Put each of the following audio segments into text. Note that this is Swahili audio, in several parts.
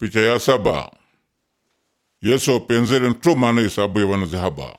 Picha ya saba Yesu penzele nto maana isabuye wanazihaba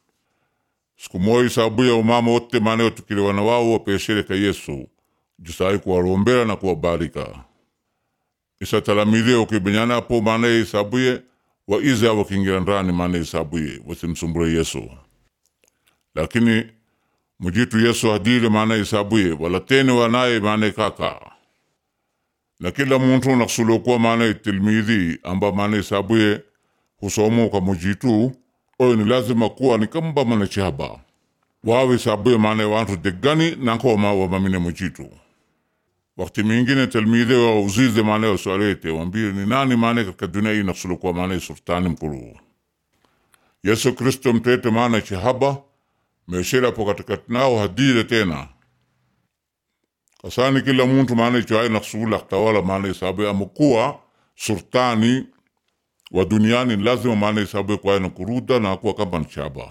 siku moja isabuye umama wote maana watukile wana wao wapeshereka Yesu jusai kuwarombera na kuwabarika isa talamidhi ukibenyana apo maana isabuye waiza wakingira ndani maana isabuye wasimsumbure Yesu lakini mujitu Yesu hadile maana isabuye walatene wanaye maana kaka na kila muntu nakusulokuwa maana tilmidhi amba maana isabuye husomoka mujitu oyo ni lazima kuwa ni kamba mana chihaba wawe isabuye maana wantu deggani nankoma wamamine mujitu wakati mingine tilmidhi wa uzize maana waswalete wambie ni nani maana katika dunia hii nakusulokuwa maana sultani mkulu Yesu Kristo mtete maana chihaba meshela po katikati nao hadile tena kasani kila muntu maana ichoai nakusula tawala maana isabu amukuwa sultani wa duniani lazima maana isabu kwa na kuruda na kuwa kama nchaba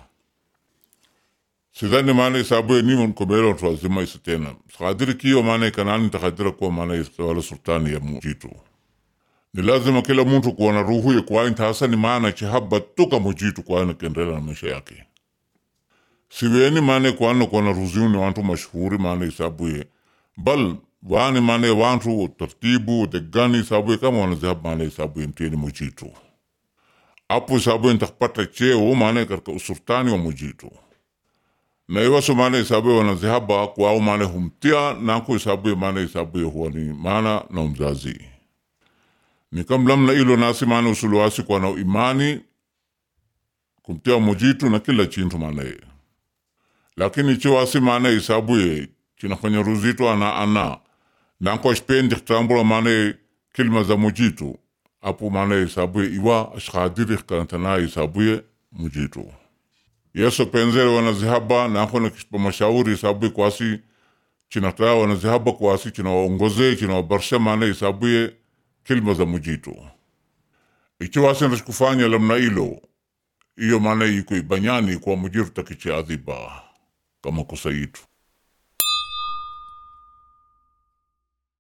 sidhani maana isabu ni mkomero watu wazima isa tena sakadiri kiyo maana kanani takadira kuwa maana wala sultani ya mujitu ni lazima kila muntu kuwa na ruhu ya kwa hasa ni maana chihaba tuka mujitu kwa na kendela na maisha yake siweni maana kwa na kuwa na ruziuni wantu mashuhuri maana isabu ye bal wani mane wantu tartibu deggani sabu kama wanazihab mane sabu mtini mujitu apu sabu ntakpata cheo mane karka usultani wa mujitu na iwaso mane sabu wanazihaba kwao mane humtia naku sabu mane sabu huwa ni mana na umzazi ni kam lamna ilo nasi mane usuluwasi kwa na imani kumtia mujitu na kila chintu mane lakini chiwasi mane isabuye chinafanya ruzito ana ana nanko spendi kitambula mane kilma za mujitu apu mane isabuye iwa ashkadiri kanatana isabuye mujitu yesu penzele wanazihaba nanko na kispa mashauri isabuye kwasi chinataya wanazihaba kwasi chinawaongoze chinawabarsha mane isabuye kilma za mujitu ichiwasi ndashikufanya lamna ilo iyo mane iko ibanyani kwa mujitu takichi adhiba kama kosa yitu